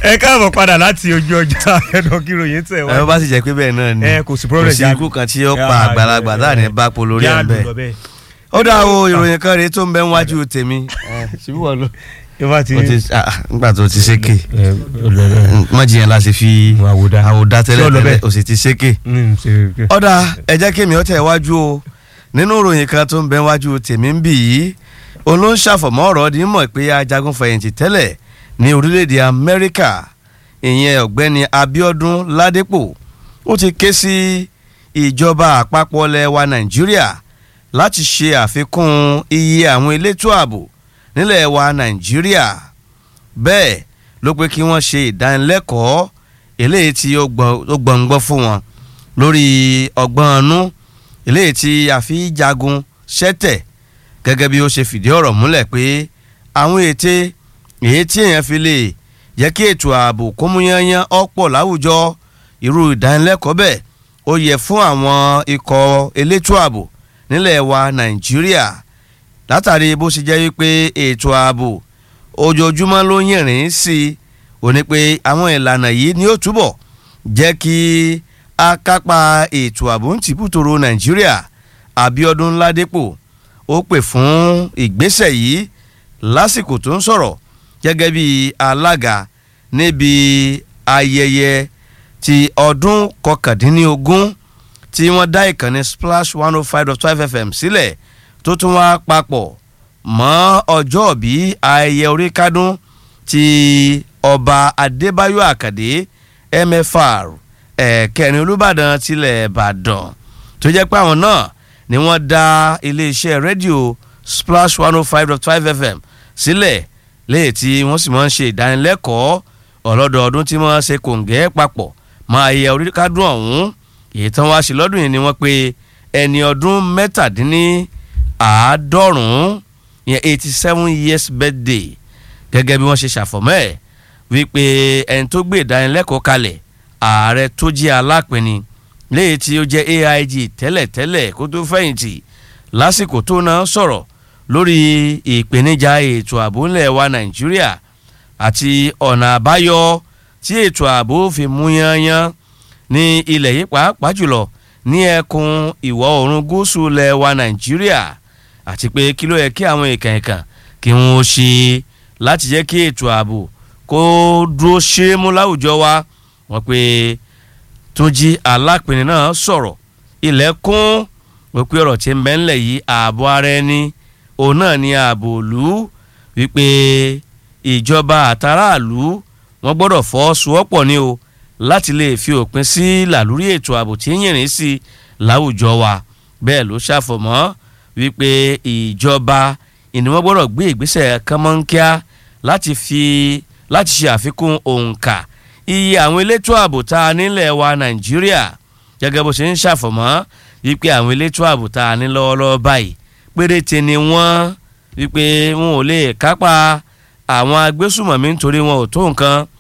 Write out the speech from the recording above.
ẹ káàbọ̀ padà láti ojú ọjà ẹ̀dọ̀ kí ròyìn tẹ̀ wá. ẹ bá sì jẹ́ pé bẹ́ẹ̀ náà ni ẹ kò sí problem kò sí ikú kan tí ó pa àgbàlagbà táà ní bá po lórí ẹ̀ ń bẹ̀. ó dá o ìròyìn kan rèé tó ń bẹ ń wájú tèmi. ṣubú wọ ló. ìfà tí o ti ah, nígbà tó ti ṣéke mọ̀jìyàn la ṣe fi Àwòdá. àwòdá Ṣé tẹ́lẹ̀ ó lọ tẹ́lẹ̀ bẹ́ẹ̀? o sì ti ṣéke. ọ̀dà ẹ jẹ́ kí mi ó tẹ̀ wájú o nínú ìròyìn kan tó ń bẹ wájú tèmi ń bì yìí òun ló ń ṣàfọ̀mọ́ ọ̀rọ̀ ní mọ̀ pé ajagun fẹ̀yìntì tẹ́lẹ̀ ní orílẹ̀-èdè Amẹ́ríkà ìyẹn ọ̀gbẹ́ni Abíọ́dún Ládépò ó ti ké sí ìjọba àpapọ̀ ilẹ̀ wa Nàìjíríà láti ṣe àfikún iye àwọn elétò ààbò nílẹ̀ wa Nàìjíríà bẹ́ẹ̀ ló pé kí wọ́n ṣe ìdánilẹ́kọ̀ọ́ eléyìí tí ó gbọ̀n- ó gbọ̀ngbọ́n fún wọn lórí ọgbọ́n ọnú eléyìí tí a fi jagun ṣẹ́tẹ̀ gẹ́gẹ́ bí ó ṣe fìdí ọ̀rọ̀ múlẹ̀ pé àwọn ète èyí tí èèyàn fi lè jẹ́ kí ètò ààbò kó mú yányán ọ̀pọ̀ láwùjọ irú ìdánilẹ́kọ̀ọ́ bẹ́ẹ̀ ó yẹ fún àwọn ikọ̀ elétò ààbò nílẹ̀ wa Nàìjíríà látàrí bó ṣe jẹ́ wípé ètò ààbò ojoojúmọ́ ló yìnrìn sí i ò ní pé àwọn ìlànà yìí ni ó túbọ̀ jẹ́ kí akápá ètò ààbò ń tìbútòrò Nàìjíríà Abíọ́dún Ládépò ó pè fún ìgbésẹ̀ yìí lásìkò tó ń sọ̀rọ̀ gẹ́gẹ́ bí alága níbi ayẹyẹ ti ọdún kọkàndínlógún tí wọ́n dá ìkànnì Splash one oh five dot five FM sílẹ̀ tó tún wá papọ̀ mọ́ ọjọ́ bí ayẹyẹ orí kádún ti ọba Adébáyọ̀ Àkàdé MFR ẹ̀kẹrin Olúbàdàn tilẹ̀ Ìbàdàn tó jẹ́ pé àwọn náà ni wọ́n dá iléeṣẹ́ rédíò Splash one oh five dot five FM sílẹ̀ léyìí tí wọ́n sì máa ń ṣe ìdánilẹ́kọ̀ọ́ ọlọ́dọọdún tí wọ́n ṣe kòǹgẹ́ papọ̀ máa yẹ orí kádùn ọ̀hún èyí tán wá sí lọ́dún yìí ni wọ́n pe ẹni ọdún mẹ́tàdínní àádọ́rùn-ún yẹn eighty seven years birthday gẹ́gẹ́ bí wọ́n ṣe ṣàfọ̀mọ́ ẹ̀ wípé ẹni tó gbé ìdánilẹ́kọ̀ọ́ kalẹ̀ ààrẹ tó jẹ́ alápinni léyìí tí ó jẹ́ AIG tẹ́lẹ̀tẹ́lẹ̀ kó tó fẹ̀yìntì lásìkò tó náà sọ̀rọ̀ lórí ìpèníjà ètò ààbò ńlẹ̀ wa Nàìjíríà àti ọ̀nà àbáyọ tí ètò ààbò fi mú yányán ní ilẹ̀ yìí pàápàá jùlọ ní ẹkùn ìwọ̀ oòrùn gúúsù ilẹ̀ wa Nàìjíríà àti pé kí ló yẹ kí àwọn èèkàn èèkàn kí wọ́n ṣe láti jẹ́ kí ètò ààbò kó dúró ṣe é mú láwùjọ wa wọ́n pé Túnjí Alápinni náà sọ̀rọ̀ ilẹ̀kùn wípé ọ̀rọ̀ tí ń bẹ ńlẹ̀ yìí ààbò ara ẹni òun náà ni ààbò òlú wípé ìjọba àtàràlú wọ́n gbọ́dọ̀ fọwọ́sowọ́pọ̀ ni o láti lè fi òpin sí làlúrí ètò ààbò tí ń yìnrìn sí láwùjọ wa bẹ́ẹ̀ ló ṣàfọ̀mọ́ wípé ìjọba ìní wọ́n gbọ́dọ̀ gbé ìgbésẹ̀ kánmọ́nkíá láti fi láti ṣe àfikún òǹkà iye àwọn elétò ààbò tá a nílẹ̀ wa Nàìjíríà gẹ́gẹ́ bó ṣe ń ṣàfọ̀mọ́ wípé àwọn elétò ààbò tá a ní lọ́wọ́lọ́wọ́ báyìí péréte ni wọ́n wípé wọn ò lè kápá àwọn agbésùmọ̀mí nítorí wọn ò tó nǹkan